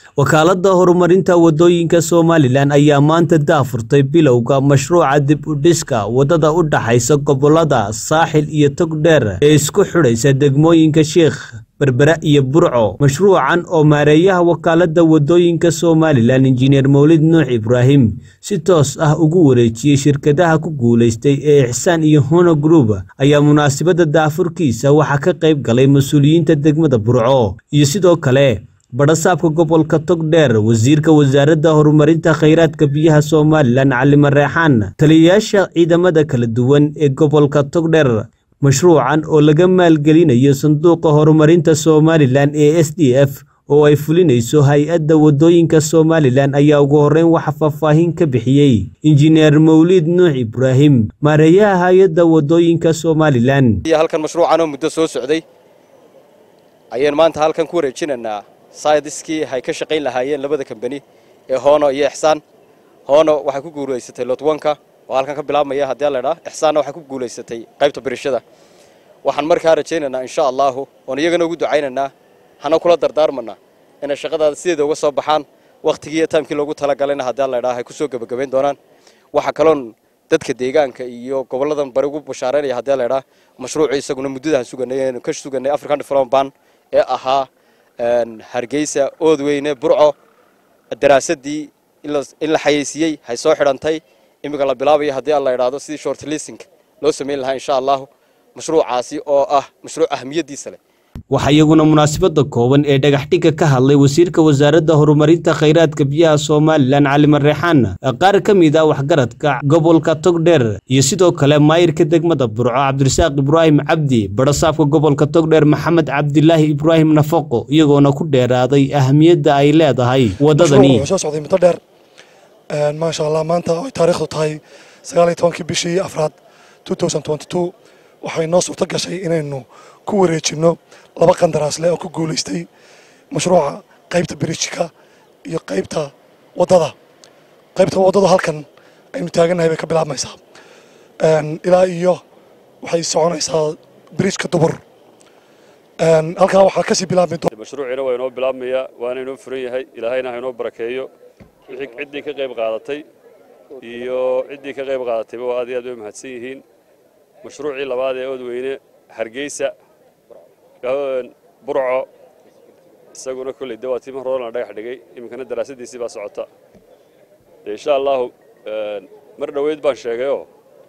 wakaaladda horumarinta waddooyinka somalilan ayaa maanta daafurtay bilowga mashruuca dib u dhiska waddada u dhaxaysa gobolada saaxil iyo togdheer ee isku xidhaysa degmooyinka sheikh berbera iyo burco mashruucan oo maareeyaha wakaaladda waddooyinka somalilan injineer mawlid nuux ibraahim si toos ah ugu wareejiyey shirkadaha ku guulaystay ee ixsaan iyo hono group ayaa munaasabadda daafurkiisa waxaa ka qayb galay mas-uuliyiinta degmada burco iyo sidoo kale badhasaabka gobolka togdheer wasiirka wasaaradda horumarinta khayraadka biyaha somalilan cali mareexaan taliyayaasha ciidamada kala duwan ee gobolka togdheer mashruucan oo laga maalgelinayo sanduuqa horumarinta somalilan ee s d f oo ay fulinayso hay-adda waddooyinka somalilan ayaa ugu horreyn waxa faahfaahin ka bixiyey injineer mawlid nuux ibraahim maareeyaha hay-adda waddooyinka somalilan halkan mashruucan oo muddo soo socday ayaynu maanta halkan ku wareejinaynaa saydiskii hay ka shaqayn lahaayeen labada kambani ee hoono iyo ixsaan hoono waxay ku guulaysatay lotwanka oo halkan ka bilaabmaya haddii la idhaa ixsaanna waxay ku guulaysatay qaybta birishada waxaan markaa rajaynaynaa insha allahu oon iyagana ugu ducaynaynaa hana kula dardaarmanaa inay shaqadaada sideeda uga soo baxaan wakhtigii iyo taamkii loogu talagalayna haddii la idhaa ay ku soo gebagabayn doonaan waxa kaloon dadka deegaanka iyo goboladan bari ugu bashaaraynaya haddii la idhaa mashruucii isaguna muddadaan suganay eenu ka suganay african development ban ee ahaa hargeysa oodweyne burco daraasadii in la xayeysiiyey hay soo xidhantay iminka la bilaabayo haddii aan la idhaahdo sidii short lising loo samayn lahaa insha allahu mashruucaasi oo ah mashruuc ahmiyadiisa leh waxaa iyaguna munaasabadda kooban ee dhagaxdhigga ka hadlay wasiirka wasaaradda horumarinta khayraadka biyaha somalilan cali mareexaan qaar ka mid ah waxgaradka gobolka togdheer iyo sidoo kale maayirka degmada burco cabdirasaaq ibraahim cabdi badhasaabka gobolka togdheer maxamed cabdilaahi ibraahim nafaqo iyagoona ku dheeraaday ahamiyadda ay leedahay waddadani soo socday muddo dheer maasha allah maanta ay taariikhdu tahay sagaal iyo tobankii bishii afraad waxay noo suurto gashay inaynu ku wareejinno laba qandaraasle oo ku guulaystay mashruuca qaybta birijka iyo qaybta waddada qaybta waddada halkan aynu taagannahay bay ka bilaabmaysaa ilaa iyo waxay soconaysaa birijka dubur halkaa waxaa kasii bilaabmi mashruuciina waa inoo bilaabmaya waana inoo furan yahay ilaahayna ha inoo barakeeyo wixii ciddii ka qayb qaadatay iyo ciddii ka qayb qaadatayba waa aad iyo aad bay mahadsan yihiin mashruucii labaad ee oodweyne hargeysa burco isaguna kolley de waa tii mar horena dhagax dhigay iminkana daraasadiisii baa socota de insha allahu mar dhoweyd baan sheegayoo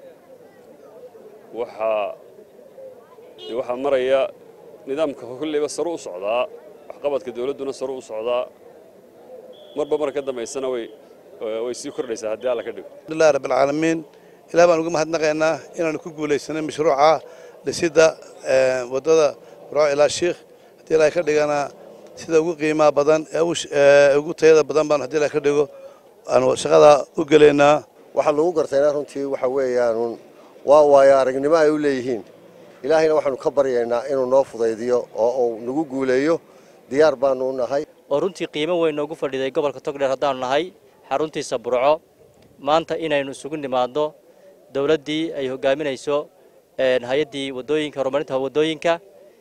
waxaa de waxaa maraya nidaamka kolleyba saru u socdaa waxqabadka dawladduna saru u socdaa marba mar ka dambaysana way way sii kordhaysaa haddii alla ka dhigo alhamdulillahi rabbilcaalamiin ilaah baan uga mahadnaqaynaa inaanu ku guulaysanay mashruuca dhisidda waddada burco ilaa shiikh haddii ilaah ka dhigana sida ugu qiimaha badan ee ugu tayada badan baan haddii ilaah ka dhigo aanu shaqada u gelaynaa waxaa lagu gartayna runtii waxa weeyaan waa waayo aragnimo ay u leeyihiin ilaahayna waxaanu ka baryaynaa inuu noo fudaydiyo oo uu nagu guuleeyo diyaar baanu u nahay oo runtii qiimo weyn noogu fadhiday gobolka togdheer haddaanu nahay xaruntiisa burco maanta inaynu isugu nimaadno dowladdii ay hogaaminayso hay-addii waddooyinka horumarinta waddooyinka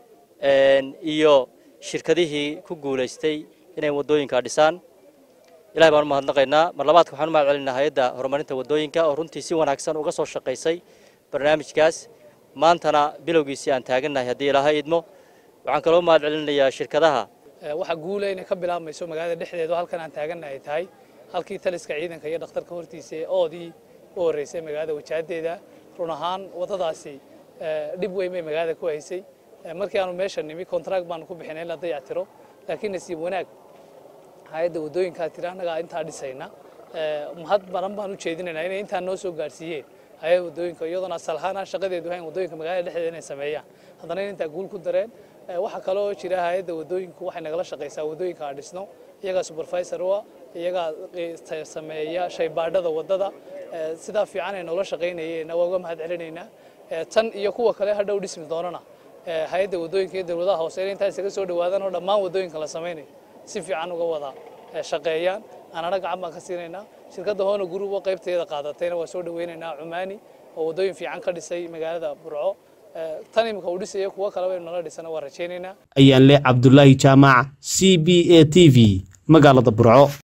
iyo shirkadihii ku guulaystay inay waddooyinka dhisaan ilahay baan u mahadnaqaynaa mar labaadka waxaan u mahad celinaa hay-adda horumarinta waddooyinka oo runtii si wanaagsan uga soo shaqaysay barnaamijkaas maantana bilowgiisii aan taagannahay haddii ilaahay idmo waxaan kaloo mahad celinayaa shirkadaha waxa guula inay ka bilaabmayso magaalada dhexdeedu halkan aan taagannahay ay tahay halkii taliska ciidanka iyo dhakhtarka hortiisa ee oodii u horreysay magaalada wajaadeeda run ahaan waddadaasi dhib weyn bay magaalada ku haysay markii aanu meesha nimi kontract baanu ku bixinay in la dayactiro laakiin nasiib wanaag hay-adda waddooyinkaa tiri annagaa intaa dhisayna mahad badan baan u jeedinaynaa inay intaa noo soo gaarsiiyeen hay-adda waddooyinka iyadoona asal ahaan aan shaqadeedu hayn waddooyinka magaalada dhexdeeda inay sameeyaan haddana in intaa guul ku dareen waxaa kaloo jira hay-adda waddooyinku waxay nagala shaqaysaa waddooyinka aan dhisno iyagaa supervisor u ah iyagaa sameeya shaybaadhada waddada sidaa fiican ay noola shaqaynayeen waa uga mahad celinaynaa tan iyo kuwa kale hadhow dhismi doonana hay-adda waddooyinka iyo dowladaha hoose inay intaa isaga soo dhawaadaan oo dhammaan waddooyinka la samaynayo si fiican uga wada shaqeeyaan anana gacan baan ka siinaynaa shirkadda hoona group oo qaybteeda qaadatayna waa soo dhawaynaynaa cumaani oo waddooyin fiican ka dhisay magaalada burco tan imika uu dhisaya kuwo kaleba inu nala dhisana waa rajaynaynaa ayaan leh cabdulaahi jaamac c b a t v magaalada burco